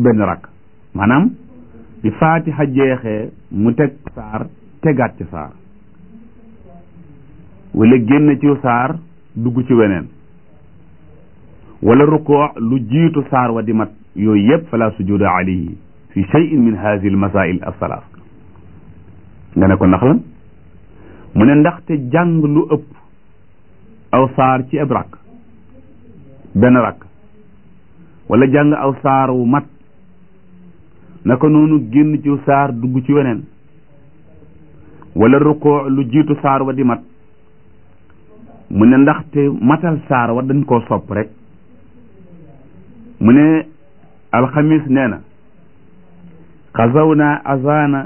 benn rakk maanaam bi faatiha jeexee mu teg saar tegaat ci saar wala génn ci saar dugg ci weneen wala rukoo lu jiitu saar wa di mat yooyu yëpp fala sujuda alayhi fi cheyin min hadihi al masail alsalaas nga ne ko ndax lan mu ne ndaxte jàng lu ëpp aw saar ci ab rakk benn rakk wala jàng aw saar wu mat naka noonu génn ci saar dugg ci weneen wala rukoo lu jiitu saar wa di mat mu ne ndaxte matal saar wa dañ koo sopp rek mu ne alxamis nee na xazawna azana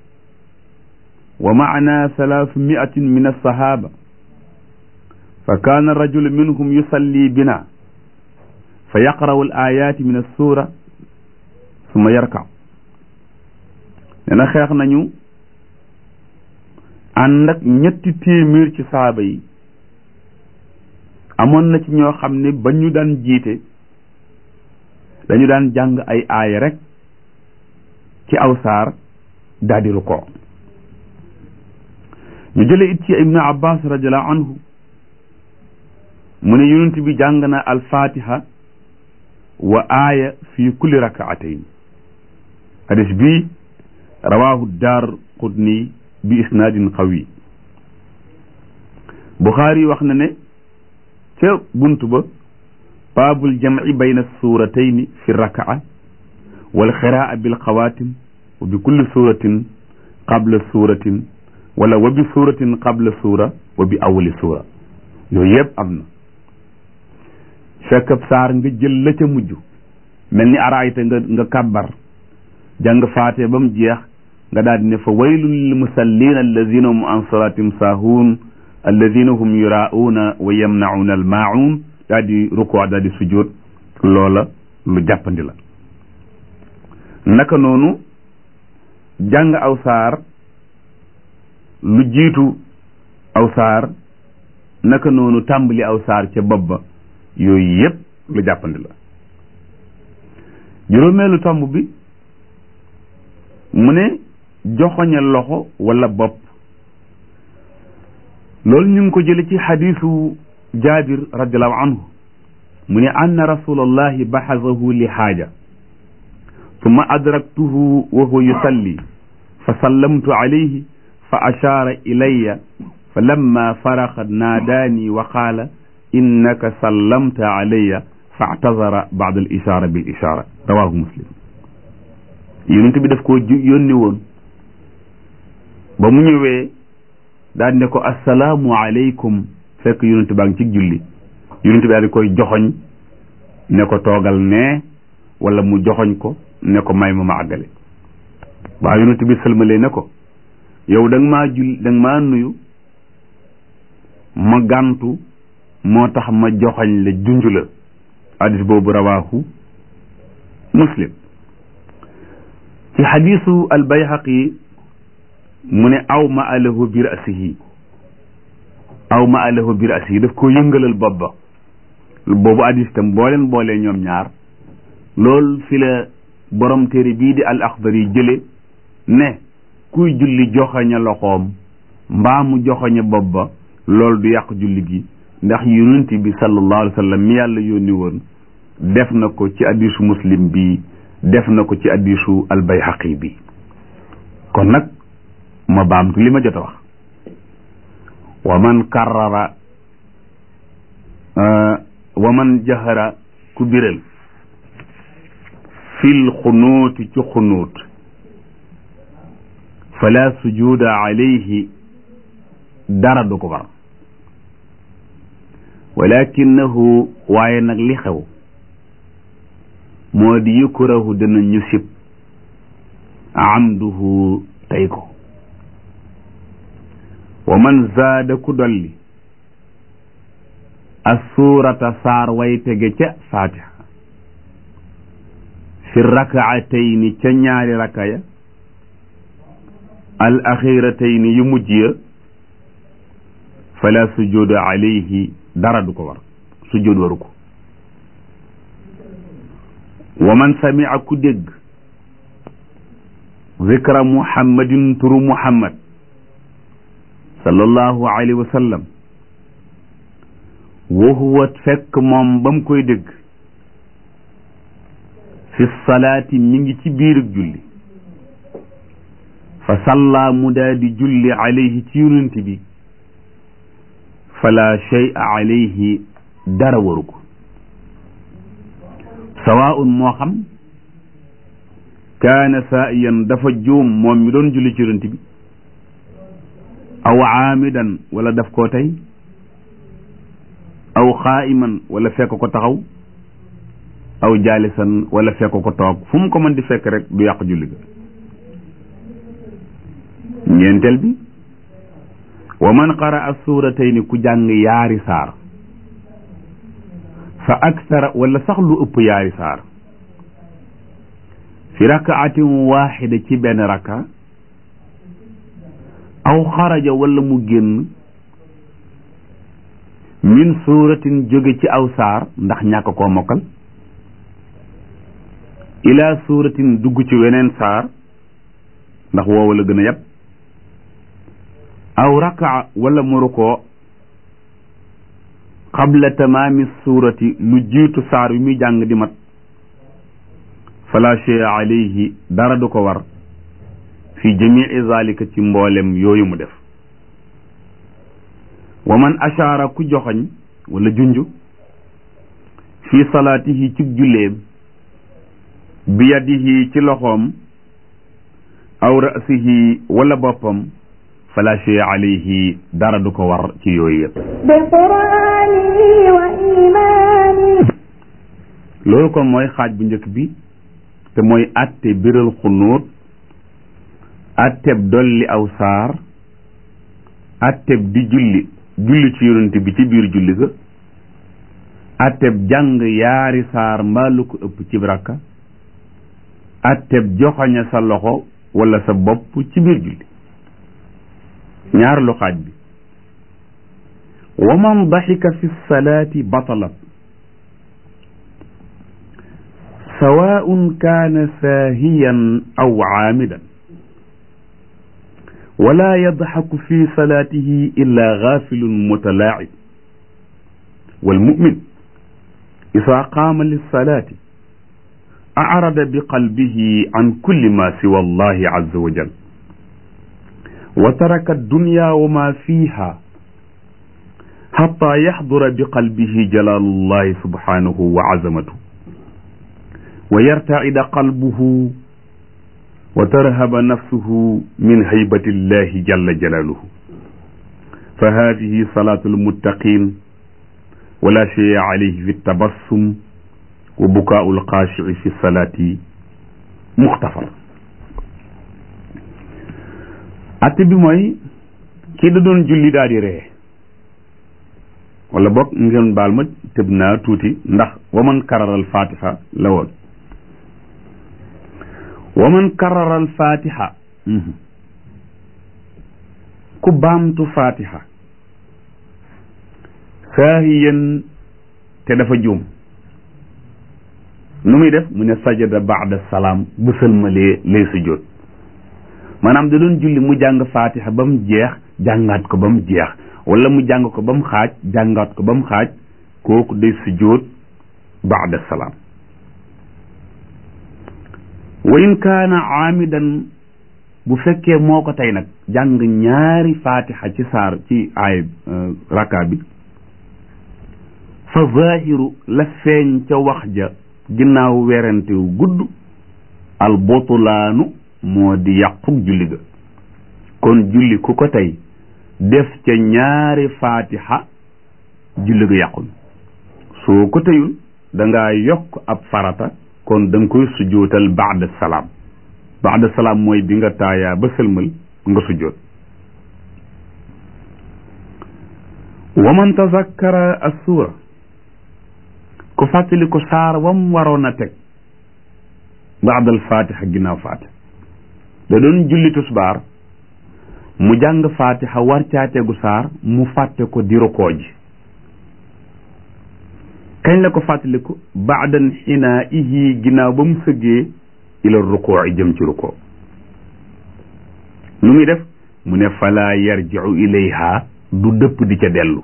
wa maana salaasu miatin min alsahaba fa kaana rajulu minhum yusalli bina fa yaqra'u al ayati min alsura summa yarka nee na xeex nañu ànd ak ñetti téeméer ci saaba yi amoon na ci ñoo xam ne ba ñu daan jiite dañu daan jàng ay aaya rek ci aw saar daal di rukkoo ñu jële it ci ibnu abbas radiallahu anhu mu ne yonent bi jàng na alfatiha wa aaya fi kulli rakaatayn hadis bi rawahu daar qutni bi isnaadin qawi buxaari wax na ne ca bunt ba baabul jamci bayna suuratayni fi rakaa wal xiraa bil xawaatim wa bi kulli suuratin qabla suuratin wala wa bi suuratin qabla suura wa bi awali suura yooyu yëpp am na fekk saar nga jël la ca mujj mel ni araayta nga nga kàbbar jàng faate ba mu jeex nga daal di ne fa waylun lil musallin alladina hum an salatim saahuun alladina hum yuraauuna wa yamnauna al maauun daal di rukkoo daal di sujjóot loola lu jàppandi la naka noonu jàng aw saar lu jiitu aw saar naka noonu tàmbali aw saar ca bopp ba yooyu yépp lu jàppandi la juróomeelu tomb bi mu ne joxoñe loxo wala bopp loolu ñu ngi ko jële ci xadiisu jaabir radiallahu anhu mu ne anna rasulallahi baxasahu li xaaja summa adraktuhu wa huwa yusalli fa sallamtu alayhi fa ashaara ilayya fa lamma faraxa naadaani wa qaala innaka sallamta alayya fa atazara baad al ishaara bil ishaara rawahu muslim yonent bi daf koo yónni woon ba mu ñëwee daal ne ko assalaamu aleykum fekk yonent baa ngi ci julli yonent bi daal di koy joxoñ ne ko toogal nee wala mu joxoñ ko ne ko may ma ma àggale waaw yonent bi sëlmalee ne ko yow da nga maa jul da nga maa nuyu ma gàntu moo tax ma joxoñ la junj la hadis boobu rawaahu muslim ci xadisu albayhaqi mu ne aw ma alahu bi rasihi aw ma alahu bi rasihi daf ko yëngalal bopp ba boobu hadis tam boo leen boolee ñoom ñaar loolu fi la borom téere bii di al axdari jële ne kuy julli joxoña loxoom mbaa mu joxoña bopp ba loolu du yàq julli gi ndax yonent bi sallallahu alayhi wa sallam mi yàlla yónni woon def na ko ci hadisu muslim bi def na ko ci hadisu al bayhaqi bi kon nag ma baamtu li ma jot a wax wa man karrara wa man jahara ku biral fil xunuuti ci xunuut fala sujuda alayhi dara du ko war walakinahu waaye nag li xew moo di yukrahu dana ñu sib amduhu tey ko wa man zaada ku dolli assurata saar way tege ca fatiha fi rakaatayni ca ñaari rakaya al axiratayni yu mujj ya fala sujuda alayhi dara du ko war sujud waru ko wa man samia ku dégg zikra muhammadin turu muhammad sallallahu alayhi wa sallam wa huwa fekk moom ba mu koy dégg fi salaati mi ngi ci biirug julli fa salla mu daa di julli alayhi ci yonent bi fala shay'a alayhi dara waru ko sawaa'un moo xam kaana saa'iyan dafa juum moom mi doon julli ci yonent bi aw aamidan wala daf koo tey aw xaa'iman wala fekk ko taxaw aw jaalisan wala fekk ko toog fu mu ko mën di fekk rek du yàq julli ga ñeenteel bi wa man qaraa suuratayni ku jàng yaari saar fa aksara wala sax lu ëpp yaari saar fi rakaatin waaxida ci benn raka aw xaraja wala mu génn min suuratin jóge ci aw saar ndax ñàkk koo mokkal ila suuratin dugg ci weneen saar ndax woowa la gën a yab aw rakaa wala mu rukoo qabla tamaami suurati lu jiitu saar wi muy jàng di mat fala shay alayhi dara du ko war fi jamii zalika ci mboolem yooyu mu def wa man ashaara ku joxoñ wala junj fi salaatihi ci julleem bi yadihi ci loxoom aw rasihi wala boppam fala shay alayhi dara du ko war ci yooyu yëpp بقرآنه وإيمانه loolu kon mooy xaaj bu njëkk bi te mooy atte biral xunuut atteb dolli aw saar atteb di julli julli ci yonent bi ci biir julli ga atteb jàng yaari saar mbaa lu ko ëpp ci rakka atteb joxoña sa loxo wala sa bopp ci biir julli ñaar lu xaaj bi wa man daxika fi salaati batalat sawaun kaana saahiyan aw caamidan wala yadxaku fi salaatihi illa gaafilun mutalaacib walmumin isaa qaama lissalaati acrada biqalbihi can kulli ma siwa allahi caza wajal wa taraka addunya wa ma fiiha xataa yaxdura biqalbihi jalaalullahi subhanahu wa azamatuhu wa yartaida qalbuhu wa tarhaba nafsuhu min haybati llahi jalla jalaaluhu fa hadihi salaatu lmuttaqin wala shay'a alayhi fi tabassum wa bukaau lxaashici fi salaati muxtafar atte bi mooy kii da doon julli daal di ree wala boog ngeen baal ma tëb naa tuuti ndax waman kararal fatiha la woon waman kararal fatiha ku baamtu fatiha saahiyan te dafa juum nu muy def mu ne sajada baada salaam bu sëlmalee lay sujjóot maanaam da doon julli mu jàng fatiha ba mu jeex jàngaat ko ba mu jeex wala mu jàng ko ba mu xaaj jàngaat ko ba mu xaaj kooku day sujjóot baada salaam wa in kaana aamidan bu fekkee moo ko tey nag jàng ñaari fatiha ci saar ci aay raka bi fa zahiru la feeñ ca wax ja ginnaaw werante wu gudd al botulaanu moo di yàqug julli ga kon julli ku ko tey def ca ñaari fatiha julli ga yàqul soo ko teyul da ngaa yokk ab farata kon da nga koy sujootal baada salaam baada salaam mooy bi nga taayaa ba sëlmal nga sujoot wa man tazakkara as-suura ku fàttali ko saar wam waroon a teg baadal fatiha ginnaaw fatiha da doon julli tusbaar mu jàng fatiha war caa tegu saar mu fàtte ko di rukoo ji kañ la ko fàttaliku baadan xinaa ihi ginnaaw ba mu sëggee ila rukoo jëm ci rukoo nu muy def mu ne fala yarjiu ilayha du dëpp di ca dellu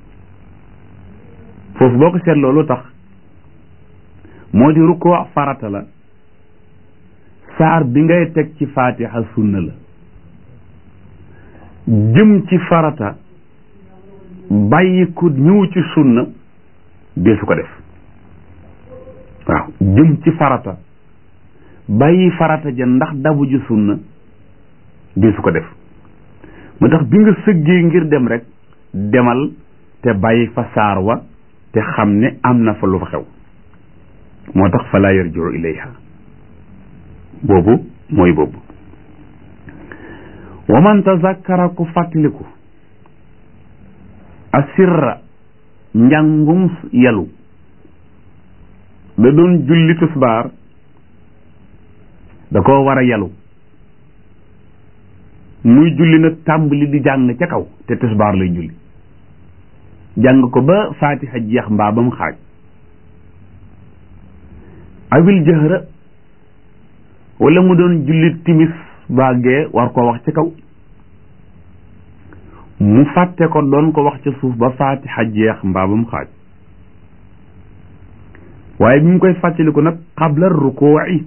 foofu boo ko seetloo lu tax moo di rukoo farata la saar bi ngay teg ci faatiha sunna la jëm ci farata bàyyi ko ñëw ci sunna deesu ko def waaw jëm ci farata bàyyi farata ja ndax dabu ji sunna deesu ko def moo tax bi nga sëggee ngir dem rek demal te bàyyi fa saar wa te xam ne am na fa lu fa xew moo tax fa laa yarjiu ilayha boobu mooy boobu wa man tazakkara ku fàttaliku asirra njàngum yelu da doon julli tisbaar da koo war a yelu muy julli nag tàmbali di jàng ca kaw te tisbaar lay julli jàng ko ba faatiha jeex mbaa ba mu xaaj awil jëhra wala mu doon julli timis baagee war koo wax ci kaw mu fàtte ko doon ko wax ca suuf ba faatiha jeex mbaa ba mu xaaj waaye bi mu koy fàttaliku nag qabla rukuu'i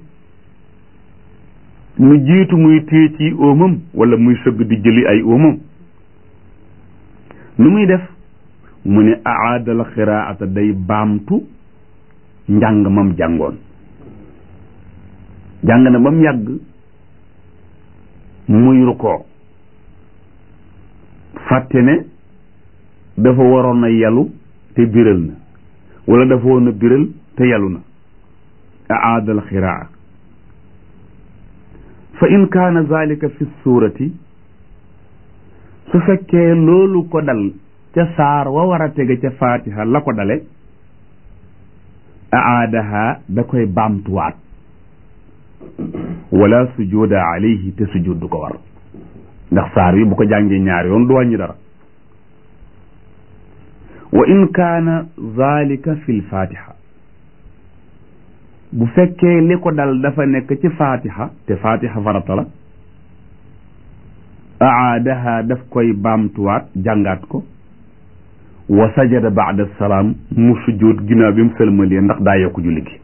mu jiitu muy téye ci óomam wala muy sëgg di jëli ay óomam nu muy def mu ne aadal xiraata day baamtu njàng mam jàngoon jàng na ba mu yàgg muy rukoo fàtte ne dafa waroon a yalu te biral na wala dafa waroon a biral te yalu na aadal xiraa fa in kaana zalika fi suurati su fekkee loolu ko dal ca saar wa war a tege ca faatiha la ko dale aadaha da koy baamtuwaat wala sujuda alayhi te sujud du ko war ndax saar wi bu ko jàngee ñaar yoon du wàññi dara wa in kaana zalika fi lfatiha bu fekkee li ko dal dafa nekk ci fatiha te fatiha farata la aadaha daf koy baamtuwaat jàngaat ko wa sajada baada salaam mu sujud ginnaaw bi mu sëlmalee ndax daa yokku julli gi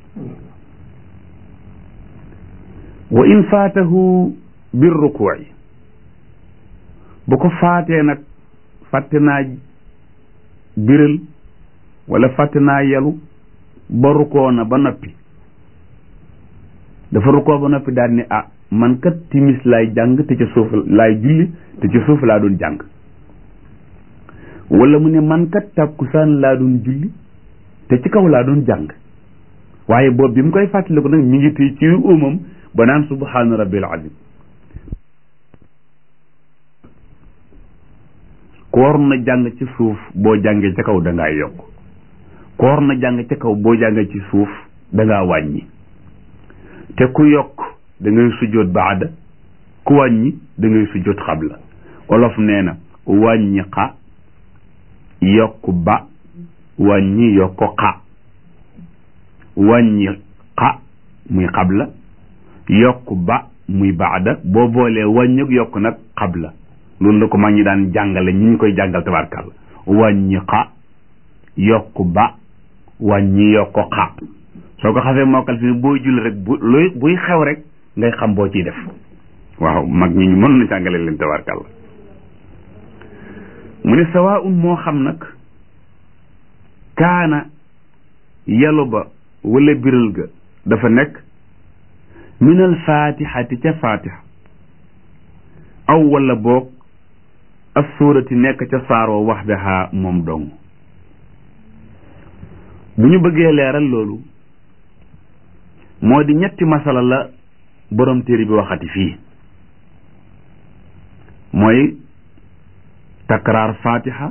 wa in faatahu bir rukuuci bu ko faatee nag fàtte naa biral wala fàtte naa yelu ba rukoo na ba noppi dafa rukoo ba noppi daal ni ah man kat timis laay jàng te ca suuf laay julli te ca suuf laa doon jàng wala mu ne man kat tàkkusaan laa doon julli te ci kaw laa doon jàng waaye boobu bi mu koy fàttaliku nag mi ngi téye ci umam ba naan subhaana rabbil azim ku waroon na jàng ci suuf boo jàngee ca kaw da ngaa yokk ku waroon na jàng ca kaw boo jàngee ci suuf da ngaa wàññi te ku yokk da ngay sujjoot baada ku wàññi da ngay sujjoot xabla olof nee na wàññi xa yokk ba wàññi yokk xa wàññi xa muy xabla yokk ba muy baada boo boolee wàññi yokk nag xabla loolu la ko mag ñi daan jàngale ñi ñu koy jàngal tabarkàlla wàññi xa yokk ba wàññi yokk xa soo ko xasee mokkal fi booy julli rek bu luy buy xew rek ngay xam boo ciy def waaw mag ñi ñu mën na jàngale leen tabarkàlla mu ne sawaun moo xam nag kaana yalu ba wala biral ga dafa nekk min al fatihati ca fatiha aw wala boog as suurati nekk ca saaroo waxdaha moom dong bu ñu bëggee leeral loolu moo di ñetti masala la borom téere bi waxati fii mooy takraar fatiha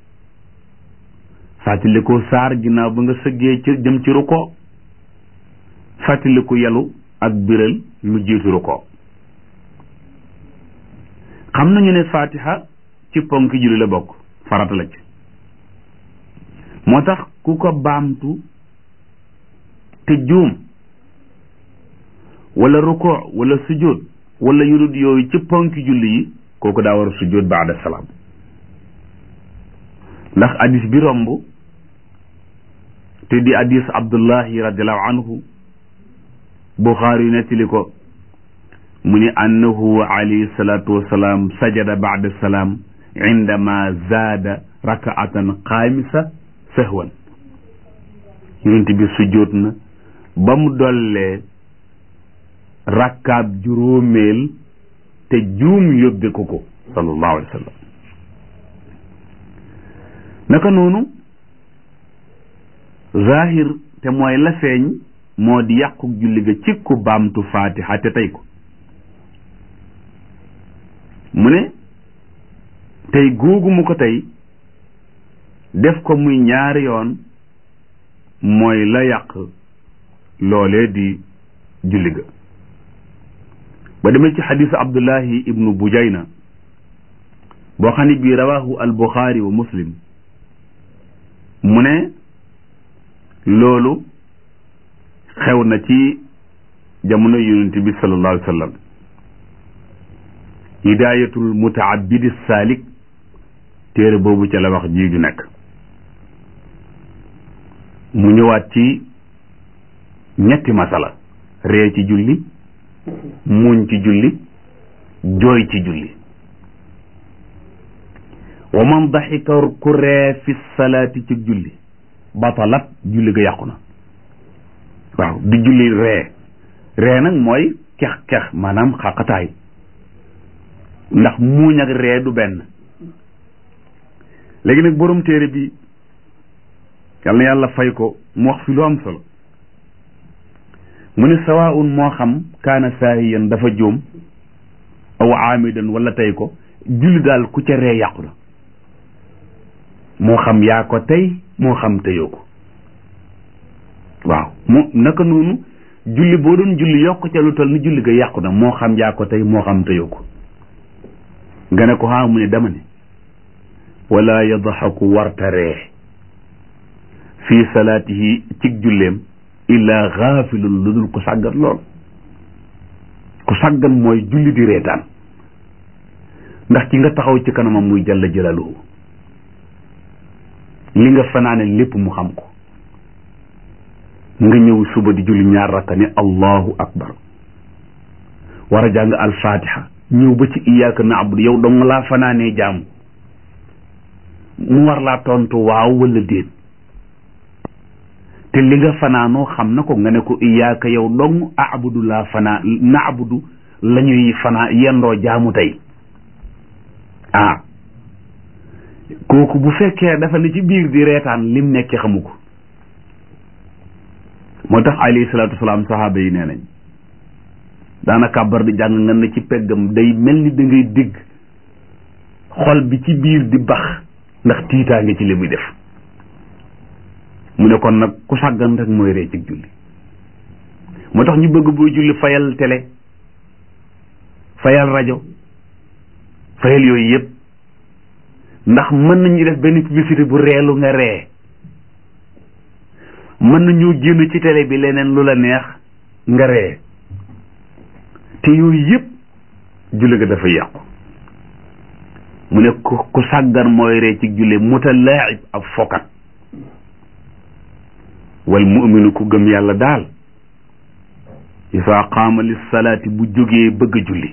fàttaliku saar ginnaaw ba nga sëggee ci jëm ci ruko fàttaliku yelu ak biral lu jiitu ruko xam nañu ne fatiha ci ponk julli la bokk farata la ci moo tax ku ko baamtu te juum wala ruko wala sujjóot wala yurut yooyu ci ponki julli yi kooku daa war a sujjóot baada salaam ndax hadis bi romb te di hadis abdullahi radiallahu anhu buxaari yu nettali ko mu ni annahu alayhi salatu wasalaam sajada baada salaam indama zaada rakaatan xaamisa sahwan yonent bi sujjóot na ba mu dollee rakkaab juróomeel te juum yóbbe ko ko sallallahu alayhi wa sallam naka noonu zahir te mooy la feeñ moo di yàqu julli ga ci ku baamtu faatiha te tey ko mu ne tey googu mu ko tey def ko muy ñaari yoon mooy la yàq loolee di julli ga ba demee ci xadisu abdullahi ibnu bujayna boo xam ne bii rawahu al buxaari wa muslim mu ne loolu xew na ci jamono yonent bi sallallahu alayhi wa sallam hidayatul mutaabidi saalik téere boobu ca la wax ji ju nekk mu ñëwaat ci ñetti masala ree ci julli muñ ci julli jooy ci julli wa man daxika ku ree fi salaati ci julli batalat julli ga yàqu na waaw di julli ree ree nag mooy kex kex maanaam xaqataay ndax muuñ ak ree du benn léegi nag borom téere bi yal na yàlla fay ko mu wax fi lu am solo mu ne sawaun moo xam kaana saahiyan dafa jóom aw aamidan wala tey ko julli daal ku ca ree yàqu na moo xam yaa ko tey moo xam teyoo ko waaw mu naka noonu julli boo doon julli yokk ca lu toll ni julli ga yàqu na moo xam yaa ko tey moo xam teyoo ko nga ne ko haa mu ne dama ne wala yadxaku warta ree fii salaatihi cig julleem illa xaafilun lu dul ko sàggan lool ku sàggan mooy julli di reetaan ndax ci nga taxaw ci kanamam muy jalla jalaaluhu li nga fanaane lépp mu xam ko nga ñëw suba di julli ñaar rakka ne allahu akbar war a jàng alfatiha ñëw ba ci iyaaka naabudu yow dong laa fanaanee jaamu mu war laa tontu waaw wala déet te li nga fanaanoo xam na ko nga ne ko iyaaka yow dong abudu laa fanaa naabudu la ñuy fanaa yendoo jaamu tey ah kooku bu fekkee dafa ne ci biir di reetaan lim nekk xamu ko moo tax alayhi salaatu wasalaam saxaaba yi nee nañ daana kàbbar di jàng nga ne ci peggam day mel ni da ngay dégg xol bi ci biir di bax ndax tiitaa nga ci li muy def mu ne kon nag ku sàggan rek mooy ree ci julli moo tax ñu bëgg booy julli fayal télé fayal rajo fayal yooyu yëpp ndax mën nañu def benn publicité bu reelu nga ree mën nañoo génn ci télé bi leneen lu la neex nga ree te yooyu yëpp julli ga dafa yàqu mu ne ku ku sàggan mooy ree ci julli mutalaaib ab fokat wal mu'minu ku gëm yàlla daal isaa qaama lis salaati bu jógee bëgg a julli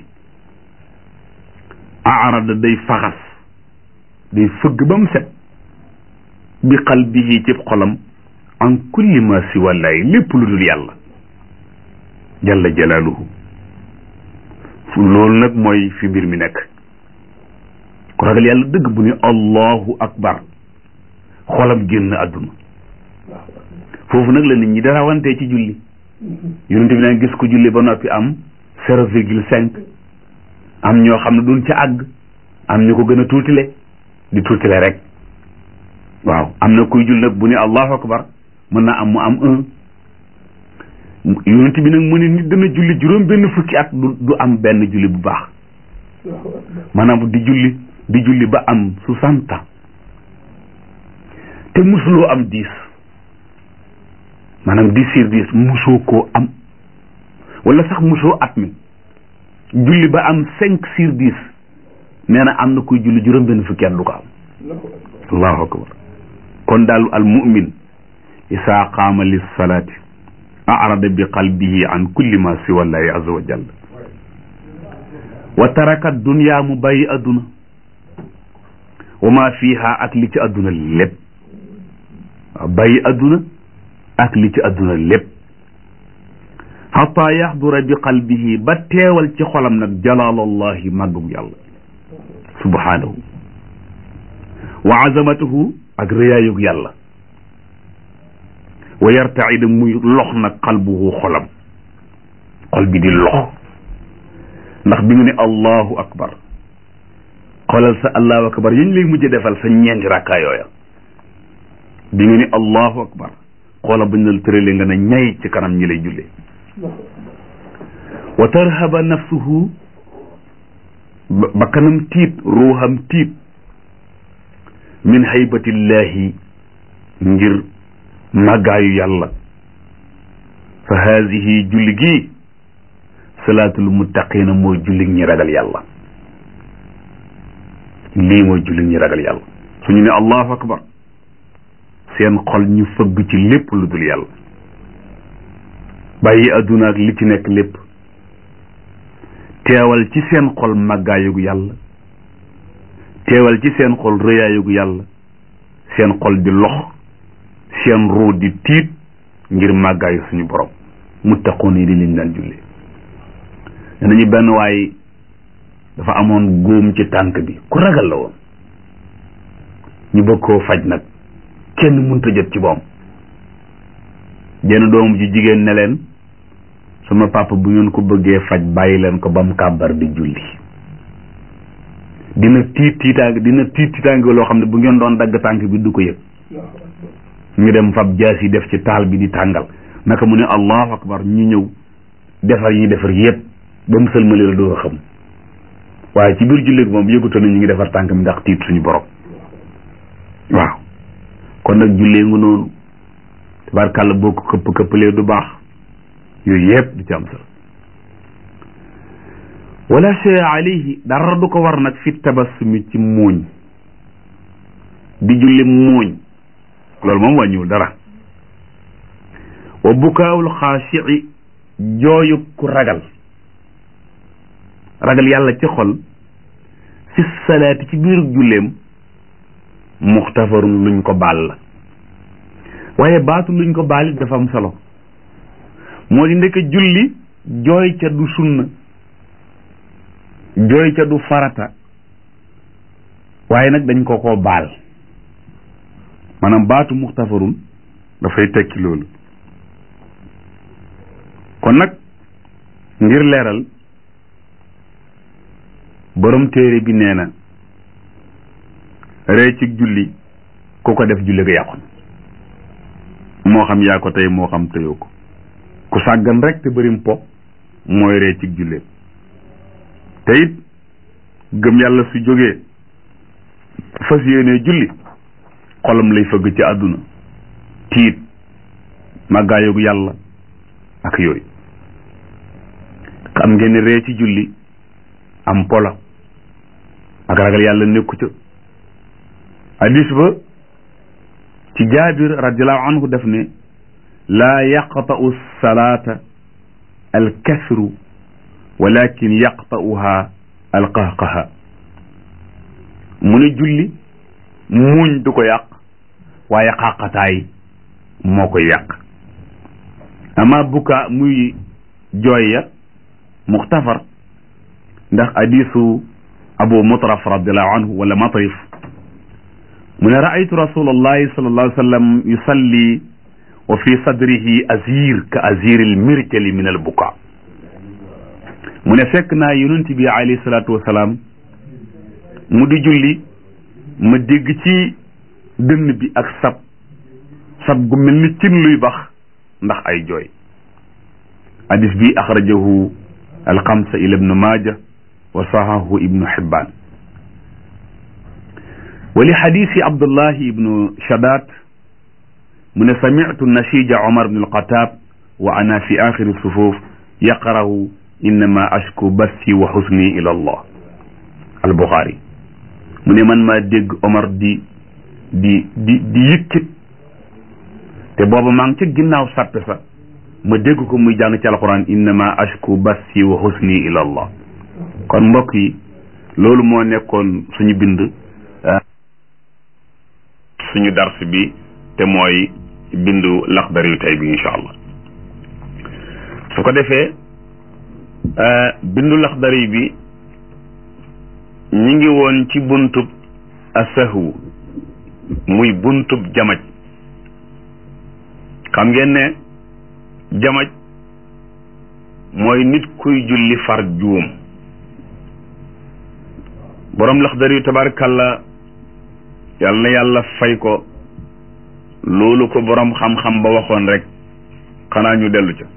arada day faxas day fëgg ba mu set bi qalbihi ci xolam an kulli ma si wallaay lépp lu dul yàlla jalla jalaaluhu fu loolu nag mooy fi mbir mi nekk ku ragal yàlla dëgg bu ni allahu akbar xolam génn àdduna foofu nag la nit ñi dara wante ci julli yonent bi nag gis ko julli ba noppi am zéro virgule cinq am ñoo xam ne duñ ca àgg am ñu ko gën a tuutile di tuutile rek waaw am na kuy julli nag bu ne allahu akbar mën naa am mu am un yonent bi nag mu ne nit dana julli juróom benn fukki at du du am benn julli bu baax maanaam di julli di julli ba am soixante ans te musuloo am dix maanaam dix sur dix musoo koo am wala sax musoo at mi julli ba am cinq sur dix nee na am na kuy julli juróom benn fukki at du ko am allahu akbar kon daal al mu'min isaa qaama lis salaati arada bi qalbihi an kulli ma siwa llahi azza wa jalla wa taraka dunya mu bàyyi adduna wa ma fiha ak li ci adduna lépp waaw bàyyi adduna ak li ci adduna lépp xata yaxdura bi qalbihi ba teewal ci xolam nag jalaalallahi màggug yàlla subhanahu wa azamatuhu ak rëyaayug yàlla wa yartaida muy lox nag qalbuhu xolam xol bi di lox ndax bi nga ne allahu akbar xoolal sa allahu akbar yañ lay mujj defal sa ñeenti rakkaa yooya bi nga ne allahu akbar xoola bañ la tëralee nga ne ñay ci kanam ñi lay jullee wa tarhaba nafsuhu ba kanam tiit ruuxam tiit min haybatillahi ngir màggaayu yàlla fa haadihi julli gi salaatul muttaqina mooy julli ñi ragal yàlla lii mooy julli ñi ragal yàlla suñu ne allahu akbar seen xol ñu fëgg ci lépp lu dul yàlla bàyyi adduna ak li ci nekk lépp teewal ci seen xol màggaayugu yàlla teewal ci seen xol rëyaayugu yàlla seen xol di lox seen ruu di tiit ngir màggaayu suñu borom muttaqoon yi di liñ daan julli danañu benn waay dafa amoon góom ci tànk bi ku ragal la woon ñu bëgg koo faj nag kenn mënta jot ci boom jenn doom ji jigéen ne leen sama papa bu ngeen ko bëggee faj bàyyi leen ko ba mu kàbbar di julli dina tiit tiitaange dina tiit tiitaange loo xam ne bu ngeen doon dagg tànk bi du ko yëg ñu dem fab jaas yi def ci taal bi di tàngal naka mu ne allahu akbar ñu ñëw defar yi defar yépp ba mu sëlmali la doo xam waaye ci biir jullit moom yëguta na ñu ngi defar tànk mi ndax tiit suñu borom waaw kon nag jullee nga noonu tabarkàlla boo ko këpp këppalee du baax yooyu yëpp du ci am solo wala shay alayhi dara du ko war nag fi tabassumi ci muuñ di julli muuñ loolu moom wàññiwul dara wa bukaawul xaashi'i jooyu ku ragal ragal yàlla ci xol fi salaati ci biir julleem muxtafarun luñ ko baal la waaye baatu luñ ko baal it dafa am solo moo di ndekk julli jooy ca du sunna jooy ca du farata waaye nag dañ ko koo baal maanaam baatu muxtafarun dafay tekki loolu kon nag ngir leeral borom téere bi nee na ree ci julli ku ko def julli ga yàqu moo xam yaa ko tey moo xam teyoo ko ku sàggan rek te bërim po mooy ree ci jullee te it gëm yàlla su jógee fas yéenee julli xolam lay fëgg ci àdduna tiit màggaayogu yàlla ak yooyu xam ngeen ne ree ci julli am pola ak ragal yàlla nekku ca hadis ba ci jaabir radiallahu anhu def ne laa yaqta'u salaata alkasru walakin yaqta'uha alqahqaha mu ne julli muuñ du ko yàq waaye xàqataay moo koy yàq ama buka muy jooy ya muxtafar ndax hadisu abu mutraf radiallahu anhu wala matrif mu ne raaytu rasulallahi sallallahu alayhi wa sallam yusalli wa fi sadrihi azir ka aziril mirjali min al buka mu ne fekk naa yonent bi alayhi salaatu wasalaam mu di julli ma dégg ci dënn bi ak sab sab gu mel ni cin luy bax ndax ay jooy hadis bi axrajahu alxamsa ila ibnu maaja wa sahahu ibnu xibbaan wa li xadisi abdullahi ibnu shadat mu ne samitu nashija omar bn alxataab wa ana fi axiri sufuf yaqarahu innama ashku bassi wa xusni ila allah albuxaari mu ne man maa dégg omar di di di di yëkkit te booba maa ngi ca ginnaaw sàppe sa ma dégg ko muy jàng ci alquran innama ashku bassi wa xusni ila allah kon mbokk yi loolu moo nekkoon suñu bind suñu dars bi te mooy bindu laxdar yu tey bi incha allah su ko defee bindu laxdar yi bi ñi ngi woon ci buntub asahwu muy buntub jamaj xam ngeen ne jamaj mooy nit kuy julli far juum borom laxdar yu tabarakalla yàlla na yàlla fay ko loolu ko borom xam-xam ba waxoon rek xanaa ñu dellu ca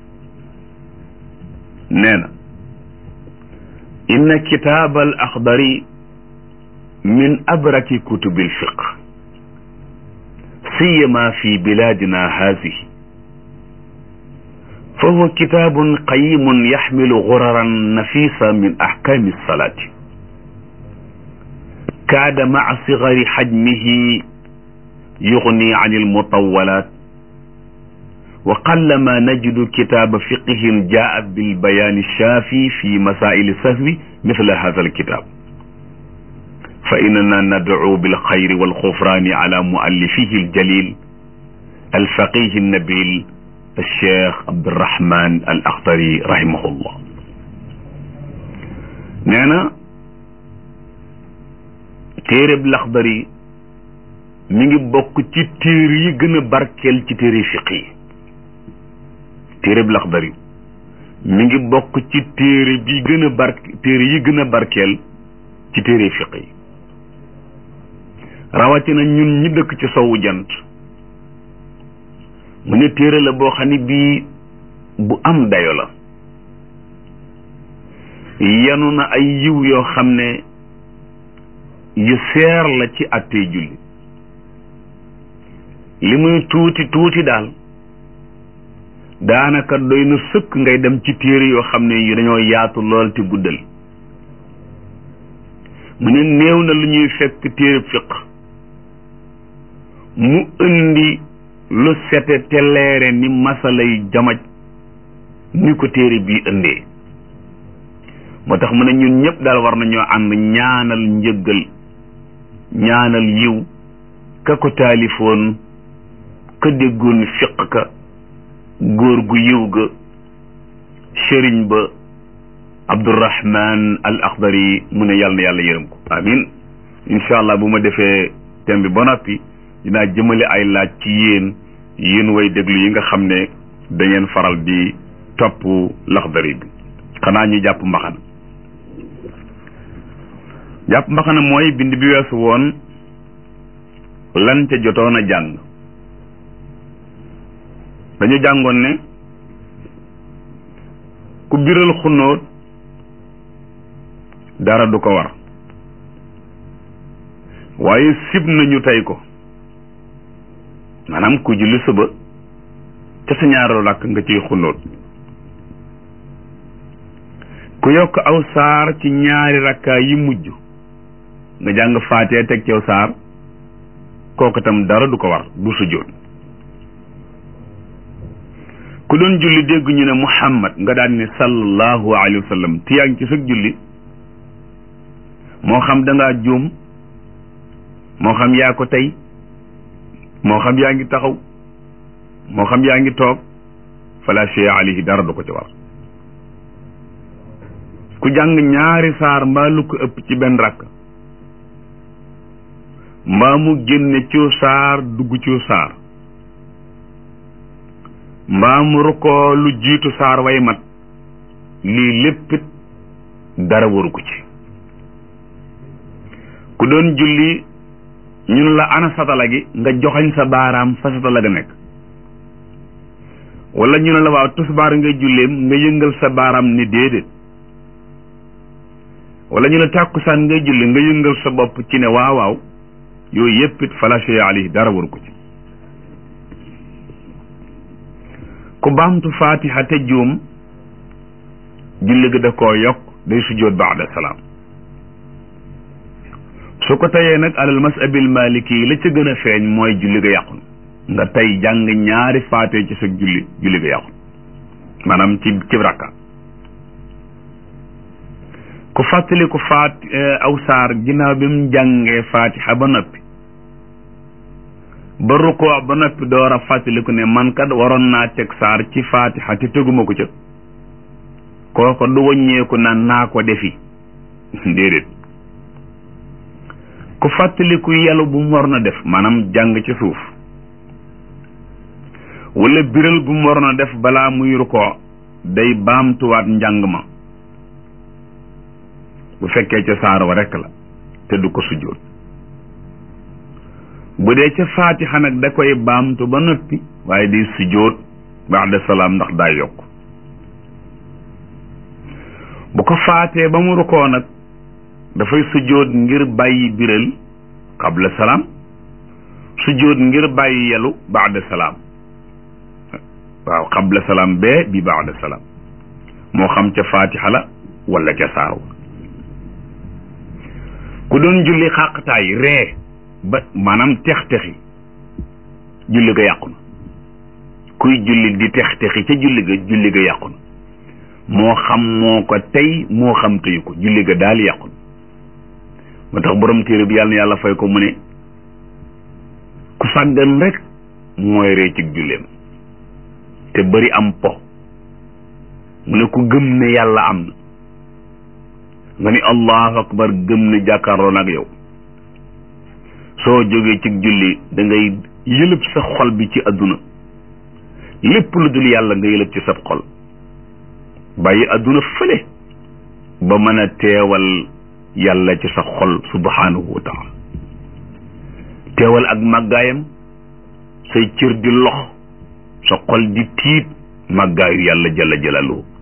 nee na inna kitaab al axdari min abraki kutubi alfiq siyama fi biladina haadihi fa huwa kitaabun qayimun yaxmilu guraran nafisa min axkaami alsalaati kaada maca sigari xajmihi yugni an almutawalat wa qallama najidu kitaaba fiqihin jaa bilbayaani shaafi fi masaili sahwi mithla hada alkitab fa innana nadcu bilxayri walxufrani ala muallifihi aljalil alfaqihi annabil alcheikh abdurahman al akhtari rahimahullah nee na téereb laxdari mi ngi bokk ci téere yi gën a barkeel ci téere fiq yi téereb laxdari mi ngi bokk ci téere bi gën a bar téere yi gën a barkeel ci téere fiq yi rawatina ñun ñi dëkk ci sowu jant mu ne téere la boo xam ne bii bu am dayo la yanu na ay yiw yoo xam ne yu seer la ci attey julli li muy tuuti tuuti daal daanaka doy na sëkk ngay dem ci téere yoo xam ne yu dañoo yaatu lool te guddal mu ne néew na lu ñuy fekk téere fiq mu indi lu sete te leere ni masalay jamaj ni ko téere bii indee moo tax mu ne ñun ñëpp daal war nañoo ànd ñaanal njëggal ñaanal yiw ka ko taalifoon ka déggoon fiq ka góor gu yiw ga sëriñ ba abdurahman al akhdari mu ne yàlla na yàlla yërëm ko amin incha allah bu ma defee thème bi ba noppi dinaa jëmale ay laaj ci yéen yéen way déglu yi nga xam ne da ngeen faral di topp laxdari bi xanaa ñu jàpp mbaxana jàpp mbaxana mooy bind bi weesu woon lan ca jotoon a jàng dañu jàngoon ne ku biral xunóot dara du ko war waaye sib nañu tey ko maanaam ku julli suba ca sa ñaareelu làkk nga ciy xunóot ku yokk aw saar ci ñaari rakkaa yi mujj nga jàng faatee teg ci aw saar kooku itam dara du ko war du sujjóot ku doon julli dégg ñu ne muhammad nga daan ne sallallahu alayhi wa sallam te yaa ngi ci sëg julli moo xam da ngaa juum moo xam yaa ko tey moo xam yaa ngi taxaw moo xam yaa ngi toog fala shay alayhi dara du ko ci war ku jàng ñaari saar mbaa lu ko ëpp ci benn rakk mbaa mu génne ciw saar dugg ciw saar mbaa mu rukkoo lu jiitu saar way mat lii léppit dara waru ko ci ku doon julli ñun la ana satala gi nga joxañ sa baaraam fa satala ga nekk wala ñu ne la waaw tusbaar nga julleem nga yëngal sa baaraam ni déedéet wala ñu ne tàkkusaan ngay julli nga yëngal sa bopp ci ne waaw waaw yooyu yépp it fala shay alayhi dara waru ko ci ku baamtu fatiha te juum julli gi da koo yokk day sujjóot baada salaam su ko tayee nag alal masabil maliki la ca gën a feeñ mooy julli ga yàqu nga tey jàng ñaari faate ci sa julli julli ga yàqu maanaam ci ci rakka ku fàttali ku faat aw saar ginnaaw bi mu jàngee fatiha ba noppi ba rukkoo ba noppi door a fàttaliku ne man kat waroon naa teg saar ci fatiha te teguma ko ca kooko du wàññeeku na naa ko defi déedéet ku fàttaliku yàlla bu mu waroon a def maanaam jàng ci suuf wala biral bu mu waroon a def balaa muy rukkoo day baamtuwaat njàng ma bu fekkee ca saar wa rekk la te du ko sujjóot bu dee ca faatixa nag da koy baamtu ba noppi waaye day sujjóot ba'da salaam ndax daa yokk bu ko faatee ba mu rukkoo nag dafay sujjóot ngir bàyyi biral qabla salaam sujjóot ngir bàyyi yelu ba'da salaam waaw qabla salaam bee bi ba'da salaam moo xam ca faatixa la wala ca saar wa ku doon julli xàqtaay ree ba maanaam tex-texi julli ga yàqu na kuy julli di tex-texi ca julli ga julli ga yàqu na moo xam moo ko tey moo xam teyu ko julli ga daal yàqu na moo tax borom téere bi yàlla na yàlla fay ko mu ne ku sàggan rek mooy ree ci julleem te bari am po mu ne ku gëm ne yàlla am na nga ni allahu akbar gëm ne jàkkaarloo nag yow soo jógee ci julli da ngay yëlëb sa xol bi ci àdduna lépp lu dul yàlla nga yëlëb ci sab xol bàyyi àdduna fële ba mën a teewal yàlla ci sa xol subhanahu wa taala teewal ak màggaayam say cër di lox sa xol di tiit màggaayu yàlla jalla jalaluhu